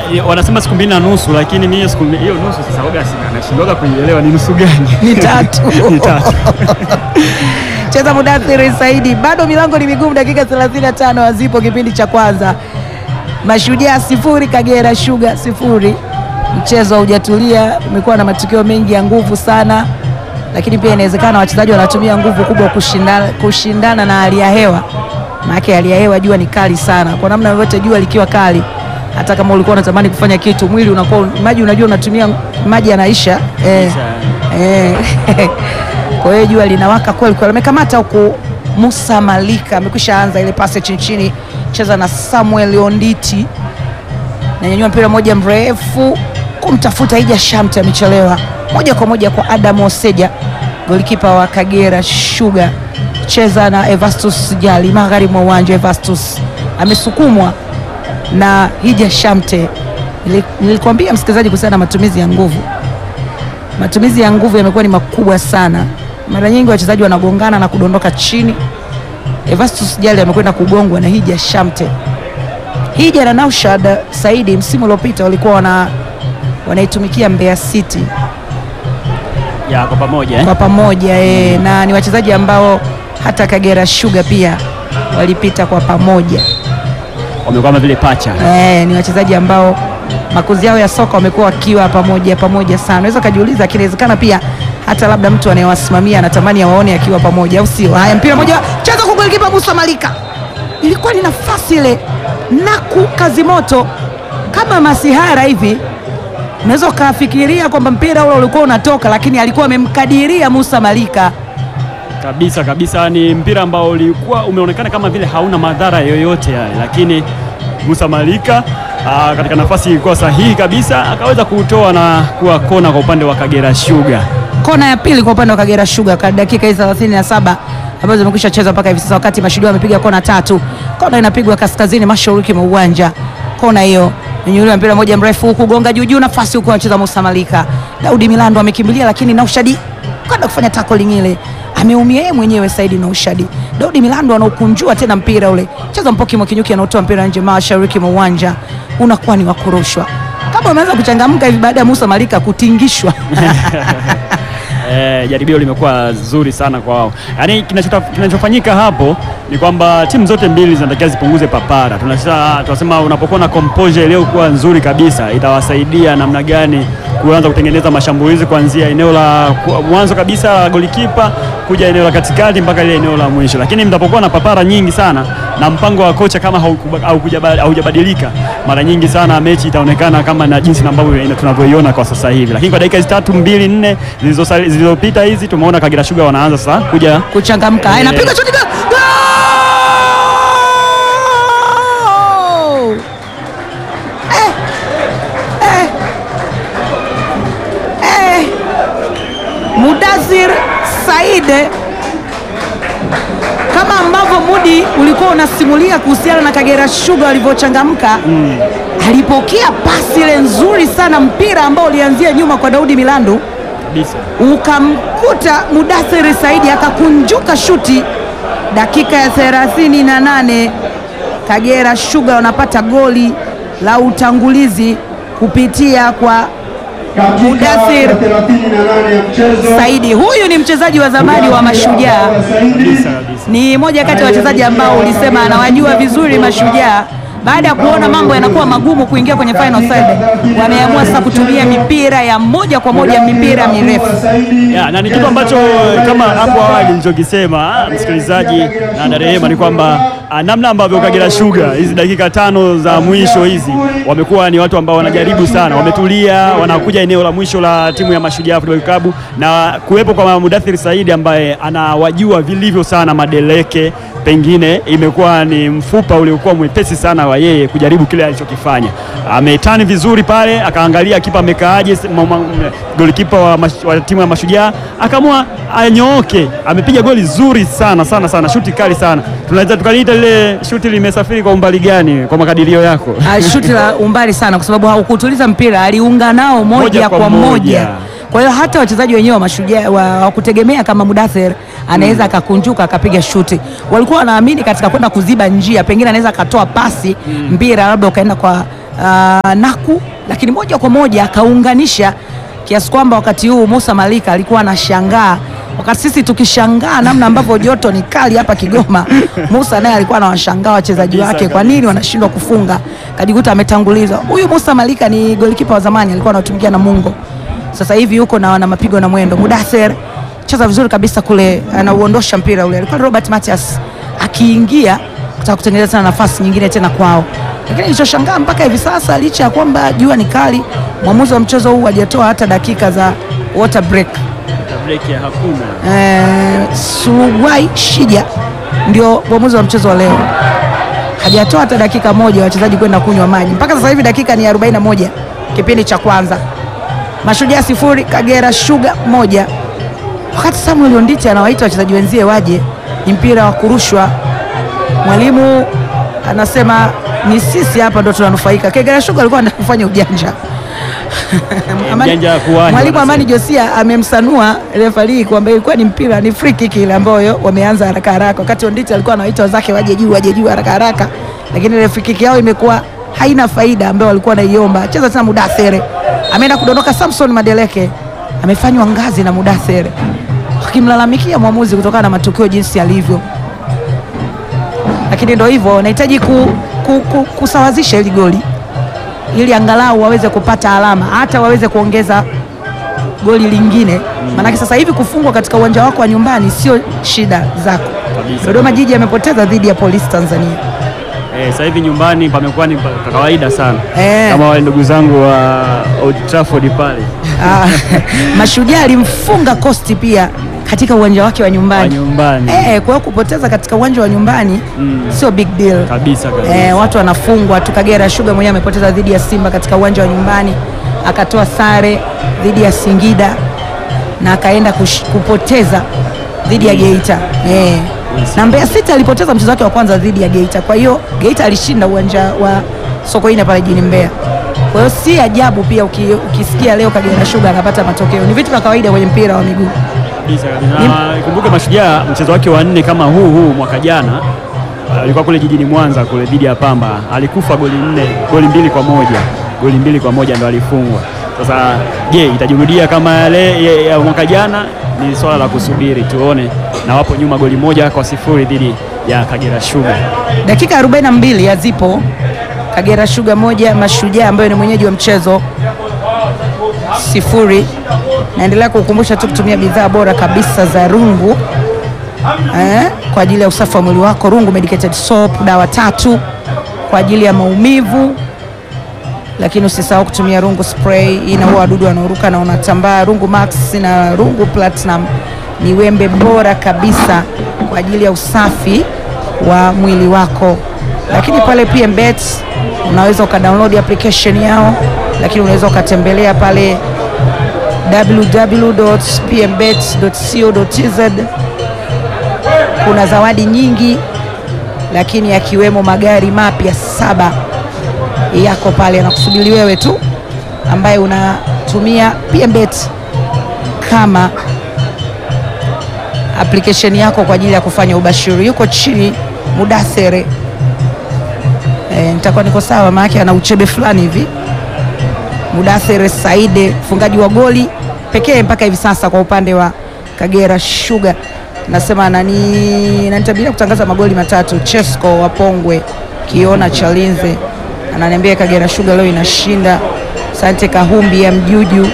Eh, wanasema siku mbili na nusu, lakini mimi siku mbili- hiyo nusu sasa waga sina nashindwaga kuielewa ni nusu gani? Ni tatu. Ni tatu. Cheza Mudathiri Saidi, bado milango ni migumu. Dakika 35 hazipo kipindi cha kwanza. Mashujaa sifuri, Kagera Sugar sifuri. Mchezo haujatulia, umekuwa na matukio mengi ya nguvu sana, lakini pia inawezekana wachezaji wanatumia nguvu kubwa kushindana, kushindana na hali ya hewa. Maana hali ya hewa jua ni kali sana, kwa namna yoyote jua likiwa kali, hata kama ulikuwa unatamani kufanya kitu, mwili unakuwa maji, unajua unatumia maji yanaisha eh, eh. Kwa hiyo jua linawaka kweli kweli. Amekamata huku Musa Malika amekwisha anza ile pasi chini chini, cheza na Samuel Onditi, nanyanyua mpira moja mrefu kumtafuta Ija Shamte, amechelewa moja kwa moja kwa Adam Oseja, golikipa wa Kagera Sugar, cheza na Evastus Jali magharibi mwa uwanja. Evastus amesukumwa na Hija Shamte. Nili- Nilikwambia msikilizaji kuhusiana na matumizi ya nguvu matumizi ya nguvu yamekuwa ni makubwa sana. Mara nyingi wachezaji wanagongana na kudondoka chini. Evastus Jali amekwenda kugongwa na Hija Shamte. Hija na Naushad Saidi msimu uliopita walikuwa wana wanaitumikia Mbeya City Ya kwa pamoja eh? kwa pamoja e, na ni wachezaji ambao hata Kagera Sugar pia walipita kwa pamoja. Wamekuwa kama vile pacha. Eh, ni wachezaji ambao makuzi yao ya soka wamekuwa wakiwa pamoja pamoja sana. Unaweza ukajiuliza, lakini inawezekana pia hata labda mtu anayewasimamia anatamani awaone akiwa pamoja, au sio? Haya, mpira moja cheza kwa golikipa Musa Malika, ilikuwa ni nafasi ile naku kazi moto kama masihara hivi. Unaweza ukafikiria kwamba mpira ule ulikuwa unatoka, lakini alikuwa amemkadiria Musa Malika. Kabisa kabisa, ni mpira ambao ulikuwa umeonekana kama vile hauna madhara yoyote yale, lakini Musa Malika aa, katika nafasi ilikuwa sahihi kabisa, akaweza kuutoa na kuwa kona kwa upande wa Kagera Sugar. kona ya pili kwa upande wa Kagera Sugar kwa dakika hizi 37 ambazo zimekwisha chezwa mpaka hivi sasa, wakati Mashujaa wamepiga kona tatu. Kona inapigwa kaskazini mashariki mwa uwanja. Kona hiyo nyanyuliwa mpira moja mrefu huku gonga juu juu, nafasi huku anacheza Musa Malika. Daudi Milando amekimbilia, lakini Naushadi kwenda kufanya tackling ile ameumia yeye mwenyewe Saidi Naushadi. Daudi Milando anaukunjua tena mpira ule, cheza Mpoki Mwakinyuki anautoa mpira nje mashariki mwa uwanja, unakuwa ni wa kurushwa. Kama umeanza kuchangamka hivi baada ya Musa Malika kutingishwa Eh, jaribio limekuwa zuri sana kwa wao. Yaani kinachota- kinachofanyika hapo ni kwamba timu zote mbili zinatakiwa zipunguze papara. Tunasema tunasema unapokuwa na composure iliyokuwa nzuri kabisa itawasaidia namna gani kuanza kutengeneza mashambulizi kuanzia eneo la ku- mwanzo kabisa la golikipa kuja eneo la katikati mpaka ile eneo la mwisho. Lakini mtapokuwa na papara nyingi sana na mpango wa kocha kama haukuba- haukuja- haujabadilika, mara nyingi sana mechi itaonekana kama na jinsi ambavyo ina- tunavyoiona kwa sasa hivi. Lakini kwa dakika hizi tatu mbili nne zilizosali- zilizopita hizi tumeona Kagera Sugar wanaanza sasa kuja kuchangamka. Haya, Eh. napiga shuti gol! Goal! Eh, eh, eh. Mudathir Said, kama ambavyo Mudi ulikuwa unasimulia kuhusiana na Kagera Sugar walivyochangamka alipokea pasi ile nzuri sana, mpira ambao ulianzia nyuma kwa Daudi Milandu kabisa. ukamkuta Mudathiri Saidi akakunjuka shuti. Dakika ya 38 Kagera Sugar wanapata goli la utangulizi kupitia kwa Mudathir Saidi. Huyu ni mchezaji wa zamani wa Mashujaa, Kabisa kabisa. ni moja kati ya wachezaji ambao ulisema anawajua vizuri Mashujaa. Baada ya kuona mambo yanakuwa magumu kuingia kwenye final third, wameamua sasa kutumia mipira ya moja kwa moja, mipira mirefu. Ya, na ni kitu ambacho kama hapo awali nilichokisema msikilizaji na Darehema ni kwamba ah, namna ambavyo Kagera Sugar hizi dakika tano za mwisho hizi wamekuwa ni watu ambao wanajaribu sana, wametulia, wanakuja eneo la mwisho la timu ya Mashujaa Football Club na kuwepo kwa Mudathir Saidi ambaye anawajua vilivyo sana Madeleke, pengine imekuwa ni mfupa uliokuwa mwepesi sana wa yeye kujaribu kile alichokifanya. Ametani vizuri pale, akaangalia kipa amekaaje, mwa- mwa- golikipa wa, mash- wa timu ya Mashujaa akaamua anyooke. Amepiga goli zuri sana sana sana, shuti kali sana. Tunaweza tukaliita lile shuti limesafiri kwa umbali gani kwa makadirio yako? Ah, shuti la umbali sana, kwa sababu haukutuliza mpira, aliunga nao moja, Moja kwa kwa moja, moja. Kwa hiyo hata wachezaji wenyewe wa Mashujaa wa- hawakutegemea kama Mudathir anaweza akakunjuka akapiga shuti. Walikuwa wanaamini katika kwenda kuziba njia, pengine anaweza akatoa pasi mpira labda ukaenda kwa uh, Naku, lakini moja kwa moja akaunganisha kiasi kwamba wakati huu Musa Malika alikuwa anashangaa, wakati sisi tukishangaa namna ambavyo joto ni kali hapa Kigoma, Musa naye alikuwa anawashangaa wachezaji Kabisa, wake, kwa kabisa. nini wanashindwa kufunga, kajikuta ametangulizwa. Huyu Musa Malika ni golikipa wa zamani, alikuwa anatumikia Namungo, sasa hivi yuko na wana mapigo na mwendo. Mudathir cheza vizuri kabisa kule, anauondosha mpira ule, alikuwa Robert Matias akiingia kutaka kutengeneza tena nafasi nyingine tena kwao, lakini nilichoshangaa mpaka hivi sasa, licha ya kwamba jua ni kali, mwamuzi wa mchezo huu hajatoa hata dakika za water break. break ya hakuna. Eh, Suruwai Shija ndio mwamuzi wa mchezo wa leo, hajatoa hata dakika moja wachezaji kwenda kunywa maji. Mpaka sasa hivi dakika ni 41 kipindi cha kwanza, Mashujaa sifuri Kagera Sugar moja. Wakati Samuel Onditi anawaita wachezaji wenzie waje, ni mpira wa kurushwa. Mwalimu anasema ni sisi hapa ndo tunanufaika. Kagera Sugar alikuwa anafanya ujanja Amani- Ujanja wa kuwanja, Mwalimu wanasema. Amani Josia amemsanua refari kwamba ilikuwa ni mpira, ni free kick ile ambayo wameanza haraka haraka, wakati Onditi alikuwa anawaita wenzake waje juu, waje juu haraka haraka, lakini ile free kick yao imekuwa haina faida ambayo walikuwa wanaiomba. Cheza tena Mudathere, ameenda kudondoka. Samson Madeleke amefanywa ngazi na Mudathere, wakimlalamikia mwamuzi kutokana na matukio jinsi yalivyo, lakini ndio hivyo, wanahitaji ku, ku, ku, kusawazisha hili goli ili angalau waweze kupata alama hata waweze kuongeza goli lingine, maanake sasa hivi kufungwa katika uwanja wako wa nyumbani sio shida zako. Kabisa. Dodoma Jiji amepoteza dhidi ya Polisi Tanzania. Eh, sasa hivi nyumbani pamekuwa ni pa kawaida sana Eh. kama wale ndugu zangu wa Old Trafford pale Ah, Mashujaa alimfunga Coast pia katika uwanja wake wa wa nyumbani. nyumbani Eh, kwa hiyo kupoteza katika uwanja wa nyumbani Mm. sio big deal. kabisa kabisa. Eh, watu wanafungwa tu. Kagera Sugar mwenyewe amepoteza dhidi ya Simba katika uwanja wa nyumbani, akatoa sare dhidi ya Singida na akaenda kush- kupoteza dhidi ya Geita eh. Na Mbeya City alipoteza mchezo wake wa kwanza dhidi ya Geita, kwa hiyo Geita alishinda uwanja wa Sokoine pale jijini Mbeya. Kwa hiyo si ajabu pia uki, ukisikia leo Kagera Sugar anapata matokeo, ni vitu vya kawaida kwenye mpira wa miguu. kabisa kabisa. Na ikumbuke Mashujaa mchezo wake wa nne kama huu huu mwaka jana alikuwa kule jijini Mwanza kule dhidi ya Pamba, alikufa goli nne, goli mbili kwa moja, goli mbili kwa moja ndo alifungwa. Sasa je, itajirudia kama yale ya- ya mwaka jana? Ni swala la kusubiri tuone, na wapo nyuma goli moja kwa sifuri dhidi ya Kagera Sugar. Dakika 42 ya zipo Kagera Sugar moja Mashujaa ambayo ni mwenyeji wa mchezo sifuri. Naendelea kukumbusha tu kutumia bidhaa bora kabisa za Rungu eh, kwa ajili ya usafi wa mwili wako. Rungu medicated soap, dawa tatu kwa ajili ya maumivu, lakini usisahau kutumia Rungu spray. Hii inaua wadudu wanaoruka na unatambaa. Rungu Max na Rungu Platinum ni wembe bora kabisa kwa ajili ya usafi wa mwili wako. Lakini pale PMBet unaweza ukadownload application yao, lakini unaweza ukatembelea pale www.pmbet.co.tz. Kuna zawadi nyingi, lakini yakiwemo magari mapya saba yako pale anakusubiri wewe tu ambaye unatumia PMBet kama application yako kwa ajili ya kufanya ubashiri. Yuko chini Mudathere, e, nitakuwa niko sawa, maana ana uchebe fulani hivi. Mudathere Saide, mfungaji wa goli pekee mpaka hivi sasa kwa upande wa Kagera Sugar, nasema nani nanitabiria kutangaza magoli matatu. Chesco wa Pongwe, Kiona Chalinze ananiambia Kagera Sugar leo inashinda. Sante Kahumbi ya Mjuju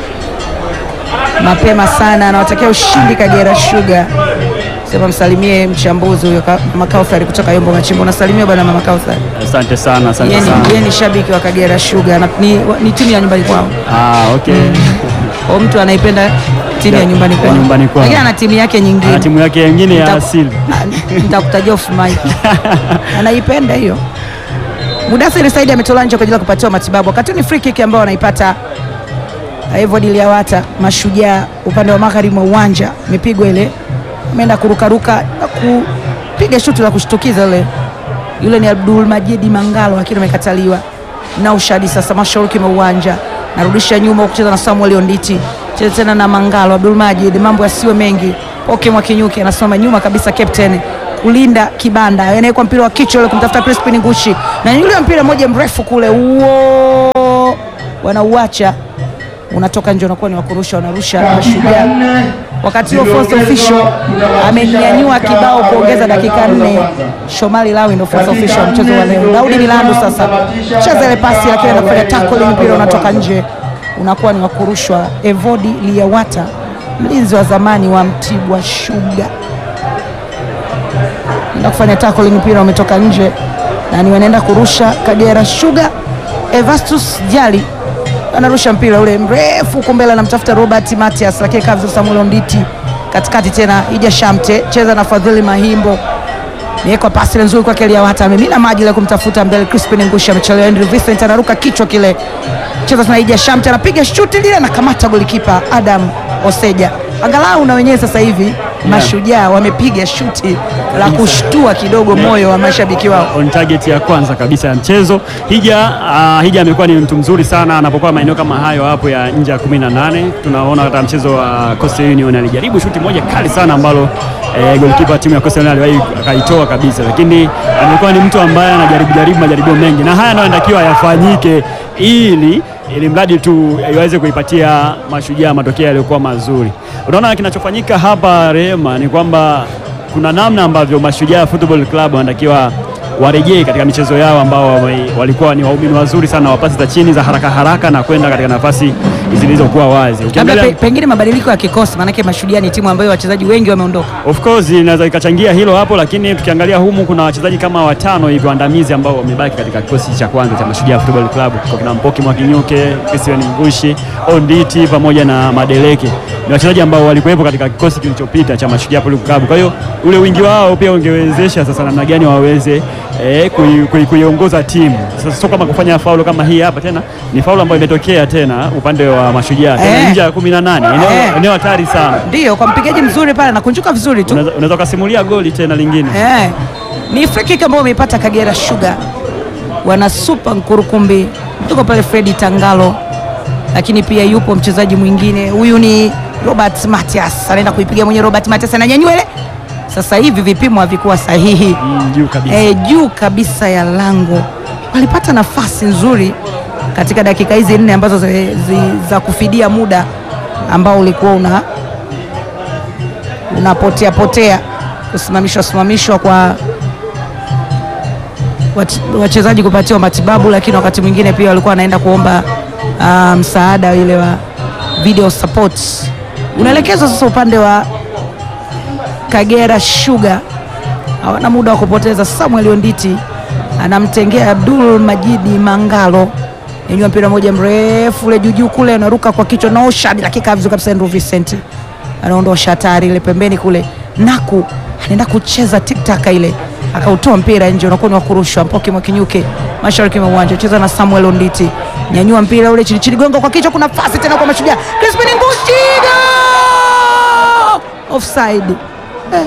mapema sana, anawatakia ushindi Kagera Sugar. Sema msalimie mchambuzi huyo Ka- Mama Kauthari kutoka Yombo Machimbo. Nasalimia bwana Mama Kauthari, Asante sana, asante yeye sana. ni, yeye ni shabiki wa Kagera Sugar na, ni, ni timu ya nyumbani kwao. Ah, okay. Kwa mtu anaipenda timu ya Ya- nyumbani ya kwao, nyumbani kwao. lakini ana timu yake nyingine Ana timu yake nyingine ya Nita- asili. Ah, nitakutajia off mic. anaipenda hiyo. Mudathiri Saidi ametolewa nje kwa ajili ya kupatiwa matibabu, wakati ni free kick ambayo wanaipata Evod Liawata Mashujaa upande wa magharibi mwa uwanja, imepigwa ile, ameenda kurukaruka na kupiga shuti la kushtukiza ile. Yule ni Abdul Majidi Mangalo, lakini amekataliwa na ushadi. Sasa mashariki mwa uwanja, narudisha nyuma kucheza na Samuel Onditi, cheza tena na Mangalo. Abdul Majid, mambo yasiwe mengi. Poke Mwakinyuki anasoma nyuma kabisa, captain kulinda kibanda, anawekwa mpira wa kichwa ule kumtafuta Crispin Ngushi, na yule mpira mmoja mrefu kule, uo wanauacha unatoka nje, unakuwa ni wakurusha, wanarusha Mashujaa. Wakati huo fourth official amenyanyua kibao kuongeza dakika nne. Shomali Lawi ndio fourth official wa mchezo wa leo. Daudi Milandu sasa cheza ile pasi, lakini anafanya tackling, mpira unatoka nje, unakuwa ni wakurushwa. Evodi Liyawata mlinzi wa zamani wa Mtibwa Sugar enda kufanya tackling, mpira umetoka nje na ni wanaenda kurusha Kagera Sugar. Evastus Jali anarusha mpira ule mrefu huko mbele, anamtafuta Robert Matias, lakini kabisa Samuel Nditi katikati tena, Ija Shamte cheza na Fadhili Mahimbo, niwekwa pasi ile nzuri kwake Liawata, amemina maji ile kumtafuta mbele, Crispin Ngushi amechelewa, Andrew Vincent anaruka kichwa kile, cheza tena, Ija Shamte anapiga shuti lile, anakamata golikipa Adam Oseja. Angalau na wenyewe sasa hivi Mashujaa wamepiga shuti la kushtua kidogo moyo wa mashabiki wao. on target ya kwanza kabisa ya mchezo. Hija uh, Hija amekuwa ni mtu mzuri sana anapokuwa maeneo kama hayo hapo ya nje ya 18. Tunaona katika mchezo wa Coastal Union alijaribu shuti moja kali sana ambalo eh, goalkeeper timu ya Coastal Union aliwahi akaitoa kabisa, lakini amekuwa ni mtu ambaye anajaribu jaribu majaribio mengi, na haya ndio yanatakiwa yafanyike ili ili mradi tu iweze kuipatia Mashujaa matokeo yaliyokuwa mazuri. Unaona kinachofanyika hapa Rehema ni kwamba kuna namna ambavyo Mashujaa Football Club wanatakiwa warejee katika michezo yao ambao wame- walikuwa ni waumini wazuri sana wa pasi za chini za haraka haraka na kwenda katika nafasi zilizokuwa wazi. Labda Ukiangalia pe, pengine mabadiliko ya kikosi, maanake Mashujaa ni timu ambayo wachezaji wengi wameondoka. Of course inaweza ikachangia hilo hapo, lakini tukiangalia humu kuna wachezaji kama watano hivi waandamizi ambao wamebaki katika kikosi cha kwanza cha Mashujaa Football Club. Kwa kuna Mpoki Mwakinyuke, Christian Ngushi, Onditi pamoja na Madeleke. Ni wachezaji ambao walikuwepo katika kikosi kilichopita cha Mashujaa Football Club. Kwa hiyo ule wingi wao pia ungewezesha sasa namna gani waweze eh, kui- kui- kuiongoza timu. Sasa sio kama kufanya faulo kama hii hapa tena, ni faulo ambayo imetokea tena upande wa Mashujaa tena Eh. nje ya 18. Eneo Eh. eneo hatari sana. Ndiyo, kwa mpigaji mzuri pale anakunjuka vizuri tu. Unaweza unaweza ukasimulia goli tena lingine. Eh, ni free kick ambayo umeipata Kagera Sugar, wana super Nkurukumbi, tuko pale Fredi Tangalo, lakini pia yupo mchezaji mwingine, huyu ni Robert Matias, anaenda kuipiga mwenye Robert Matias, ananyanyua ile. Sasa hivi vipimo havikuwa sahihi Mm, juu kabisa. eh, juu kabisa ya lango. Walipata nafasi nzuri katika dakika hizi nne ambazo zi, zi, za kufidia muda ambao ulikuwa una unapotea potea, kusimamishwa simamishwa kwa wat- wachezaji kupatiwa matibabu, lakini wakati mwingine pia walikuwa wanaenda kuomba ah, msaada ile wa video support. Unaelekezwa sasa upande wa Kagera Sugar, hawana muda wa kupoteza. Samuel Onditi anamtengea Abdul Majidi Mangalo, nyanyua mpira moja mrefu ule juujuu kule, anaruka kwa kichwa na Oshad, dakika vizuri kabisa. Andrew Vincent anaondosha hatari ile pembeni kule, Naku anaenda kucheza tiktaka ile, akautoa mpira nje, unakuwa ni wa kurushwa. Mpoki Mwakinyuke mashariki mwa uwanja, cheza na Samuel Onditi, nyanyua mpira ule chini chini, gonga kwa kichwa, kuna nafasi tena kwa Mashujaa, Crispin Ngushi, goal! offside eh.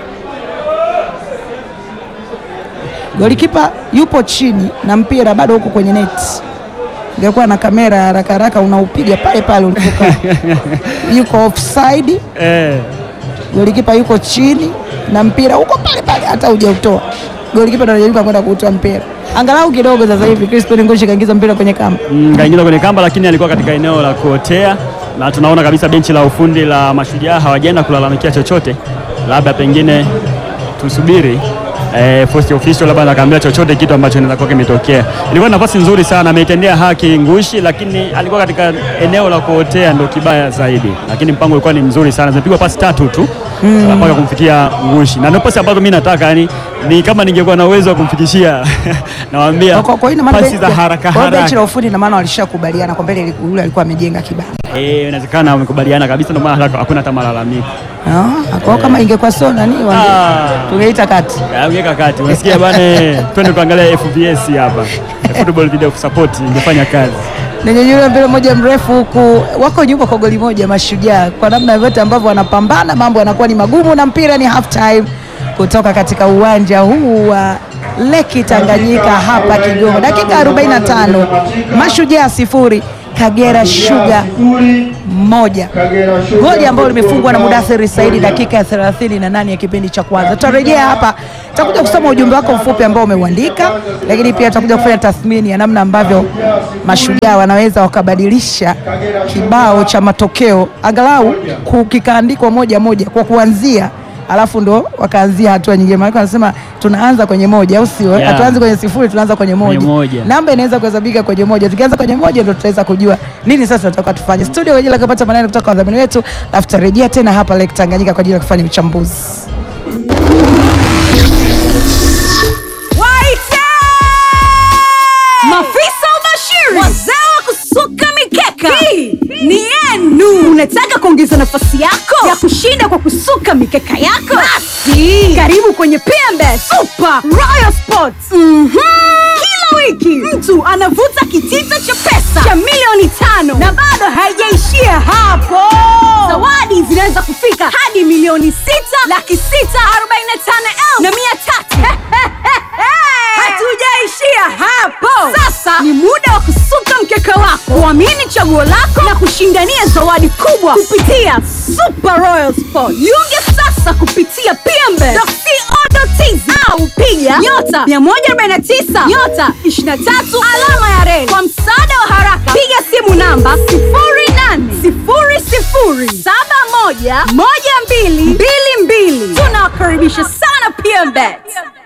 Golikipa yupo chini na mpira bado huko kwenye neti. Ingekuwa na kamera ya haraka haraka unaupiga pale pale ulipokaa. yuko offside, Eh, golikipa yuko chini na mpira huko pale pale, hata hujautoa. Golikipa ndo anajaribu kwenda kuutoa mpira, angalau kidogo. Sasa hivi Crispin Ngoshi kaingiza mpira kwenye kamba. mm, kaingiza kwenye kamba, lakini alikuwa katika eneo la kuotea, na tunaona kabisa benchi la ufundi la Mashujaa hawajaenda kulalamikia chochote, labda pengine tusubiri eh, first official labda akaambia chochote kitu ambacho inaweza kuwa kimetokea. Ilikuwa ni nafasi nzuri sana, ameitendea haki Ngushi, lakini alikuwa katika eneo la kuotea, ndo kibaya zaidi, lakini mpango ulikuwa ni mzuri sana, zimepigwa pasi tatu tu mpaka kumfikia Ngushi, na ndio pasi ambazo mimi nataka yani, ni kama ningekuwa na uwezo wa kumfikishia nawaambia Kwa- kwa hiyo ina maana pasi benchi- za haraka kwa hiyo benchi haraka la ufundi ina maana walishakubaliana kwa mbele, yule alikuwa amejenga kibanda. Eh, inawezekana wamekubaliana kabisa, ndio maana hata hakuna hata malalamiko. Ah, kwa hiyo kama ingekuwa sio nani wange- Ah. tungeita kati. Ah, Ungeka kati, unasikia bwana, twende tuangalie FVS hapa, football video support ingefanya kazi. Ninyanyua mpira mmoja mrefu huku, wako nyuma kwa goli moja Mashujaa. Kwa namna vyote ambavyo wanapambana, mambo yanakuwa ni magumu, na mpira ni half time kutoka katika uwanja huu wa Leki Tanganyika hapa Kigoma, dakika 45, Mashujaa sifuri Kagera Sugar moja. Goli ambalo limefungwa na Mudathiri Saidi dakika ya 38 ya kipindi cha kwanza. Tutarejea hapa, tutakuja kusoma ujumbe wako mfupi ambao umeuandika, lakini pia tutakuja kufanya tathmini ya namna ambavyo mashujaa wanaweza wakabadilisha kibao cha matokeo angalau ku- kikaandikwa moja moja kwa kuanzia alafu ndo wakaanzia hatua nyingine, maana wanasema tunaanza kwenye moja, au sio? Yeah. Hatuanzi kwenye sifuri, tunaanza kwenye moja. Kwenye moja. Namba inaweza kuhesabika kwenye moja. Tukianza kwenye moja ndo tutaweza kujua nini sasa tunataka tufanye. Studio kwa ajili ya kupata maneno kutoka kwa wadhamini wetu, alafu tutarejea tena hapa Lake Tanganyika kwa ajili ya kufanya uchambuzi. Waite! Mafisa ubashiri, wazee wa kusuka mikeka, hii ni yenu. Unataka kuongeza nafasi yako ya kushinda kwa kusuka mikeka yako? Basi karibu kwenye PMB Super Royal Sports. Mhm. Kila wiki mtu anavuta kitita cha pesa cha milioni tano na bado haijaishia hapo. Zawadi zinaweza kufika hadi milioni sita laki sita arobaini na tano elfu na mia tatu. Hatujaishia hapo. Sasa ni muda wa kusuka mkeka wako, kuamini chaguo lako na kushindania zawadi kubwa kupitia Super Royal Sport. Jiunge sasa kupitia pmbe.co.tz au piga nyota 149 nyota 23 alama ya reli. Kwa msaada wa haraka, piga simu namba 0800711222. Tunawakaribisha sana PMBet.